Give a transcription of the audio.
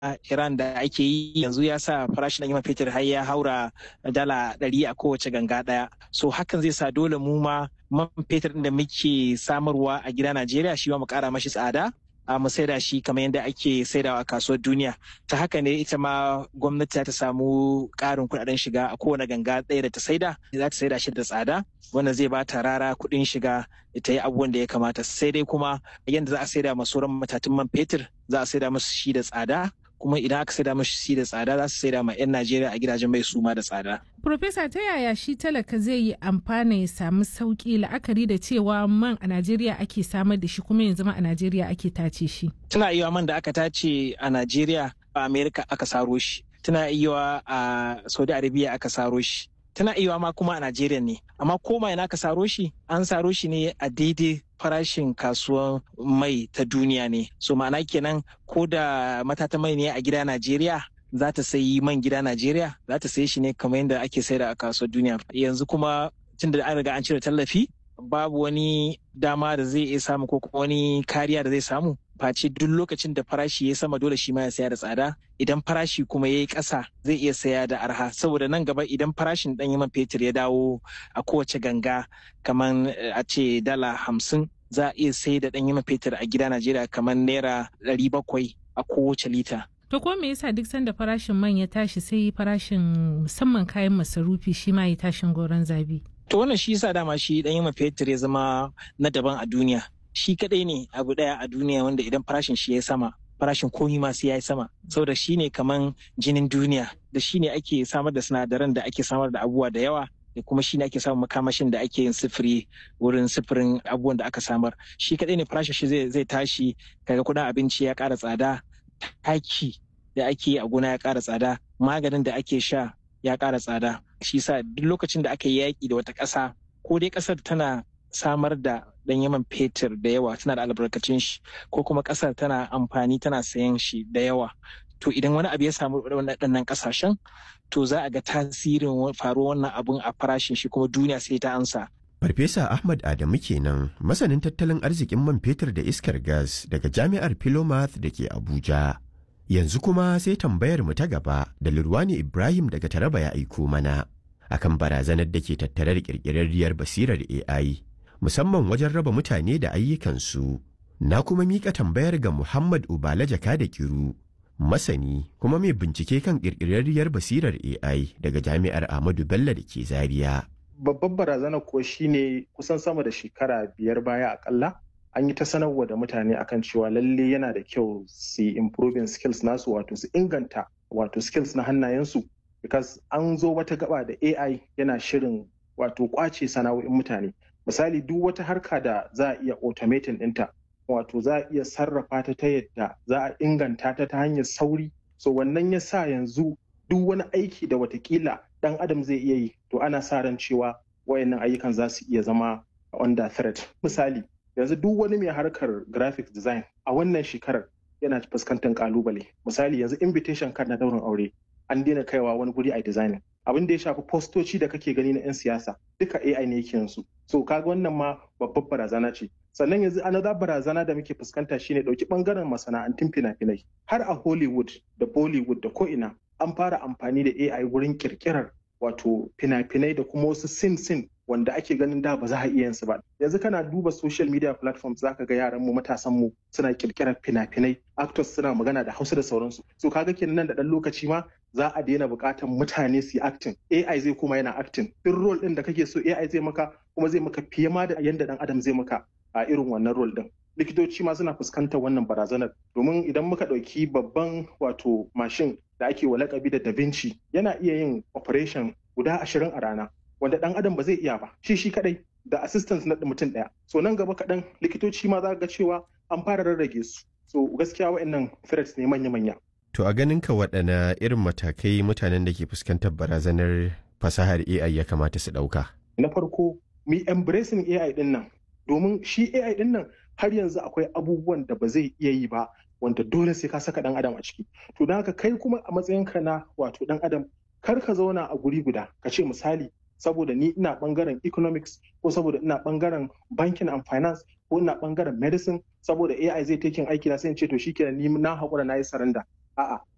Iran da ake yi yanzu ya sa farashin ɗanyen fetur har ya haura dala ɗari a kowace ganga ɗaya. So hakan zai sa dole mu ma man fetur da muke samarwa a gida Najeriya shi ma mu ƙara mashi tsada. a mu saida shi kamar yadda ake saidawa a kasuwar duniya ta haka ne ita ma gwamnati ta samu ƙarin kuɗaɗen shiga a kowane ganga ɗaya da ta saida za ta saida shi da tsada wannan zai ba ta rara kuɗin shiga ta yi abubuwan da ya kamata sai dai kuma yadda za a saida ma sauran matatun man fetur za a saida musu shi da tsada kuma idan aka saida mashi shi da tsada za su saida ma 'yan Najeriya a gidajen mai suma da tsada. Profesa ta yaya shi talaka zai yi amfana ya samu sauki la'akari da cewa man a Najeriya ake samar da shi kuma yanzu ma a Najeriya ake tace shi. Tana iya man da aka tace a Najeriya a Amerika aka saro shi. Tana iya a Saudi Arabia aka saro shi. Tana iya ma kuma a Najeriya ne. Amma koma ina aka saro shi an saro shi ne a daidai farashin kasuwan mai ta duniya ne. So ma'ana kenan ko da matata mai ne a gida Najeriya za ta sayi man gida Najeriya za ta sayi shi ne kamar yadda ake saida a kasuwar duniya. Yanzu kuma tun da an riga an cire tallafi babu wani dama da zai iya samu ko kuma wani kariya da zai samu face duk lokacin da farashi ya sama dole shi ma ya saya da tsada idan farashi kuma ya yi ƙasa zai iya saya da arha saboda nan gaba idan farashin ɗanyen man fetur ya dawo a kowace ganga kamar a ce dala hamsin za a iya sai da ɗanyen man fetur a gida Najeriya kamar naira ɗari bakwai a kowace lita. To ko me yasa duk sanda farashin man ya tashi sai farashin musamman kayan masarufi shi ma ya tashin goron zabi? To wannan shi yasa dama shi ɗanyen man fetur ya zama na daban a duniya. Shi kaɗai ne abu ɗaya a duniya wanda idan farashin shi ya sama farashin komi ma sai ya yi sama saboda shi ne kaman jinin duniya da shi ne ake samar da sinadaran da ake samar da abubuwa da yawa da kuma shi ne ake samun makamashin da ake yin sifiri wurin sifirin abubuwan da aka samar shi kaɗai ne farashin shi zai tashi kaga kuɗin abinci ya ƙara tsada taki da ake a gona ya ƙara tsada maganin da ake sha ya ƙara tsada shi sa duk lokacin da aka yi yaƙi da wata ƙasa ko dai ƙasar tana samar da ɗan yaman fetur da yawa tana da albarkacin shi ko kuma ƙasar tana amfani tana sayan shi da yawa to idan wani abu ya samu waɗannan ƙasashen to za a ga tasirin faruwar wannan abun a farashin shi kuma duniya sai ta ansa Farfesa Ahmad Adamu kenan masanin tattalin arzikin man fetur da iskar gas daga jami'ar Philomath da ke Abuja. Yanzu kuma sai tambayar mu ta gaba da Lurwani Ibrahim daga Taraba ya aiko mana akan barazanar da ke tattare da ƙirƙirarriyar basirar AI musamman wajen raba mutane da ayyukansu. Na kuma miƙa tambayar ga Muhammad Ubala Jaka da Kiru, masani kuma mai bincike kan ƙirƙirarriyar basirar AI daga Jami'ar Ahmadu Bello da ke Zaria. Babbar barazana ko shine kusan sama da shekara biyar baya akalla an yi ta sanarwa da mutane akan cewa lalle yana da kyau su improving skills nasu wato su inganta wato skills na hannayensu because an zo wata gaba da AI yana shirin wato kwace sana'o'in mutane misali duk wata harka da za a iya automating ɗinta wato za a iya sarrafa ta ta yadda za a inganta ta ta hanyar sauri so wannan ya sa yanzu duk wani aiki da watakila ɗan adam zai iya yi to ana sa ran cewa wayannan ayyukan za su iya zama under threat misali yanzu duk wani mai harkar graphic design a wannan shekarar yana fuskantar kalubale misali yanzu invitation card na daurin aure an daina kaiwa wani guri a designing abin da ya shafi postoci da kake gani na 'yan siyasa duka AI ne yake yansu so kaga wannan ma babbar barazana ce sannan yanzu another barazana da muke fuskanta shine dauki bangaren masana'antun fina-finai har a Hollywood da Bollywood da ko'ina an fara amfani da AI wurin kirkirar wato fina-finai da kuma wasu sin-sin wanda ake ganin da ba za a iya yin su ba yanzu kana duba social media platforms zaka ga yaran mu matasan mu suna kirkirar fina-finai actors suna magana da Hausa da sauransu so kaga kenan nan da dan lokaci ma za a daina buƙatar mutane su yi acting AI zai kuma yana acting duk role din da kake so AI zai maka kuma zai maka fiye ma da yanda dan adam zai maka a irin wannan role din likitoci ma suna fuskantar wannan barazanar domin idan muka ɗauki babban wato mashin da ake wa lakabi da da Vinci yana iya yin operation guda ashirin a rana wanda dan adam ba zai iya ba shi shi kadai da assistance na mutum daya so nan gaba kaɗan likitoci ma za ga cewa an fara rarrage su so gaskiya wa'annan threats ne manya-manya To a ganin ka waɗana irin matakai mutanen da ke fuskantar barazanar fasahar AI ya kamata su ɗauka? Na farko, mu embracing AI ɗin nan, domin shi AI ɗin nan har yanzu akwai abubuwan da ba zai iya yi ba wanda dole sai ka saka ɗan adam a ciki. To don haka kai kuma a matsayinka na wato ɗan adam kar ka zauna a guri guda ka ce misali saboda ni ina bangaren economics ko saboda ina bangaren banking and finance ko ina bangaren medicine saboda AI zai taking aiki na sai in ce to shikenan ni na haƙura na yi saranda a'a